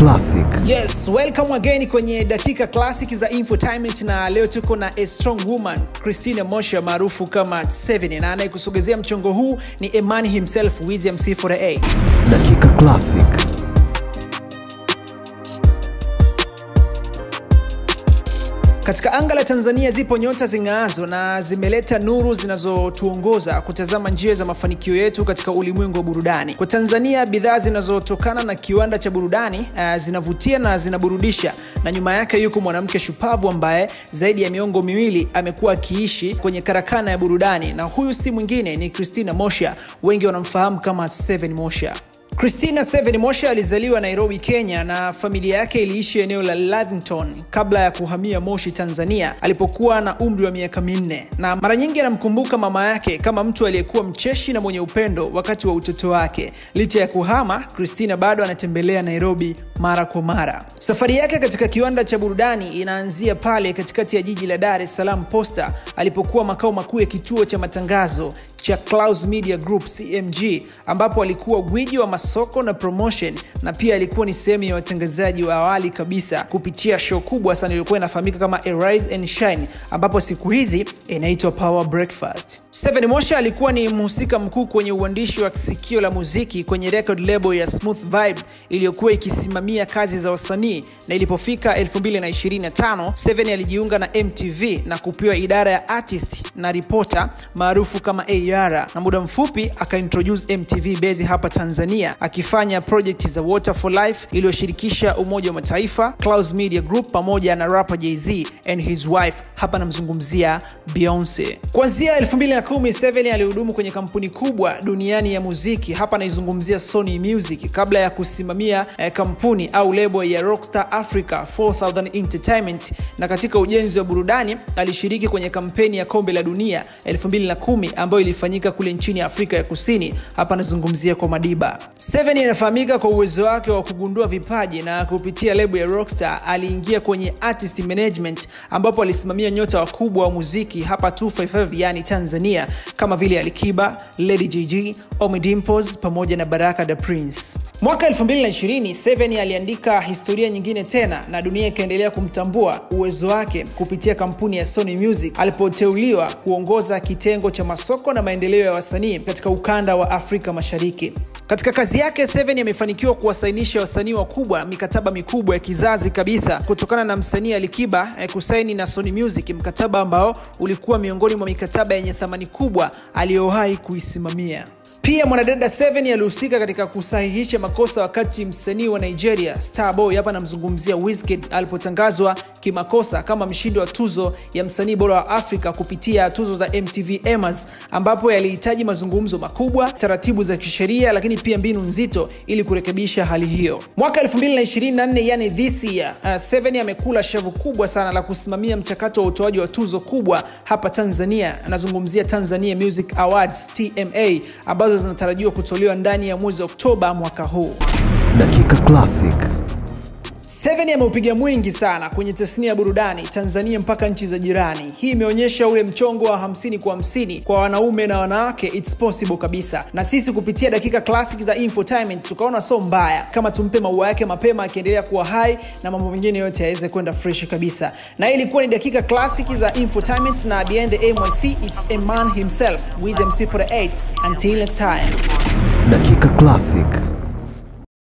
Classic. Yes, welcome again kwenye dakika classic za infotainment na leo tuko na a strong woman Christina Mosha maarufu kama Seven na anayekusogezea mchongo huu ni Eman himself Wizzy MC48. Dakika Classic. Katika anga la Tanzania zipo nyota zing'aazo na zimeleta nuru zinazotuongoza kutazama njia za mafanikio yetu katika ulimwengu wa burudani. Kwa Tanzania, bidhaa zinazotokana na kiwanda cha burudani uh, zinavutia na zinaburudisha, na nyuma yake yuko mwanamke shupavu ambaye zaidi ya miongo miwili amekuwa akiishi kwenye karakana ya burudani, na huyu si mwingine ni Christina Mosha, wengi wanamfahamu kama Seven Mosha. Christina Seven Mosha alizaliwa Nairobi, Kenya na familia yake iliishi eneo la Lavington kabla ya kuhamia Moshi, Tanzania alipokuwa na umri wa miaka minne, na mara nyingi anamkumbuka mama yake kama mtu aliyekuwa mcheshi na mwenye upendo wakati wa utoto wake. Licha ya kuhama, Christina bado anatembelea Nairobi mara kwa mara. Safari yake katika kiwanda cha burudani inaanzia pale katikati ya jiji la Dar es Salaam Posta alipokuwa makao makuu ya kituo cha matangazo cha Clouds Media Group CMG, ambapo alikuwa gwiji wa masoko na promotion, na pia alikuwa ni sehemu ya watangazaji wa awali kabisa kupitia show kubwa sana iliyokuwa inafahamika kama Arise and Shine, ambapo siku hizi inaitwa Power Breakfast. Seven Mosha alikuwa ni mhusika mkuu kwenye uandishi wa sikio la muziki kwenye record label ya Smooth Vibe iliyokuwa ikisimamia kazi za wasanii, na ilipofika 2025 Seven alijiunga na MTV na kupewa idara ya artist na reporter maarufu kama AR, na muda mfupi akaintroduce MTV base hapa Tanzania akifanya project za Water for Life iliyoshirikisha Umoja wa Mataifa, Clouds Media Group pamoja na rapper Jay-Z and his wife, hapa namzungumzia Beyonce. Kuanzia 2010 Seven alihudumu kwenye kampuni kubwa duniani ya muziki, hapa naizungumzia Sony Music kabla ya kusimamia eh, kampuni au lebo ya Rockstar Africa 4000 Entertainment, na katika ujenzi wa burudani alishiriki kwenye kampeni ya kombe la dunia 2010 ambayo ilifanyika kule nchini Afrika ya Kusini. Hapa nazungumzia kwa Madiba. Seven inafahamika kwa uwezo wake wa kugundua vipaji na kupitia lebo ya Rockstar aliingia kwenye artist management, ambapo alisimamia nyota wakubwa wa muziki hapa 255 yani Tanzania kama vile Alikiba, Lady JG, Ommy Dimpoz pamoja na Baraka da Prince. Mwaka 2020 Seven aliandika historia nyingine tena na dunia ikaendelea kumtambua uwezo wake kupitia kampuni ya Sony Music alipoteuliwa kuongoza kitengo cha masoko na maendeleo ya wasanii katika ukanda wa Afrika Mashariki. Katika kazi yake Seven amefanikiwa kuwasainisha wasanii wakubwa mikataba mikubwa ya kizazi kabisa, kutokana na msanii Alikiba eh, kusaini na Sony Music, mkataba ambao ulikuwa miongoni mwa mikataba yenye thamani kubwa aliyowahi kuisimamia. Pia mwanadada Seven alihusika katika kusahihisha makosa wakati msanii wa Nigeria Starboy, hapa namzungumzia Wizkid, alipotangazwa kimakosa kama mshindi wa tuzo ya msanii bora wa Afrika kupitia tuzo za MTV Emas, ambapo yalihitaji mazungumzo makubwa, taratibu za kisheria, lakini pia mbinu nzito ili kurekebisha hali hiyo. Mwaka 2024 yani this year, uh, Seven amekula shavu kubwa sana la kusimamia mchakato wa utoaji wa tuzo kubwa hapa Tanzania. Anazungumzia Tanzania Music Awards TMA ambazo zinatarajiwa kutolewa ndani ya mwezi Oktoba mwaka huu. Dakika Classic. Seven ameupiga mwingi sana kwenye tasnia ya burudani Tanzania mpaka nchi za jirani. Hii imeonyesha ule mchongo wa hamsini kwa hamsini kwa wanaume na wanawake, it's possible kabisa. Na sisi kupitia dakika classic za infotainment tukaona so mbaya kama tumpe maua yake mapema, akiendelea kuwa hai na mambo mengine yote yaweze kwenda fresh kabisa. Na hii ilikuwa ni dakika classic za infotainment, na behind the MYC it's a man himself Wizzy MC48. Until next time. Dakika Classic.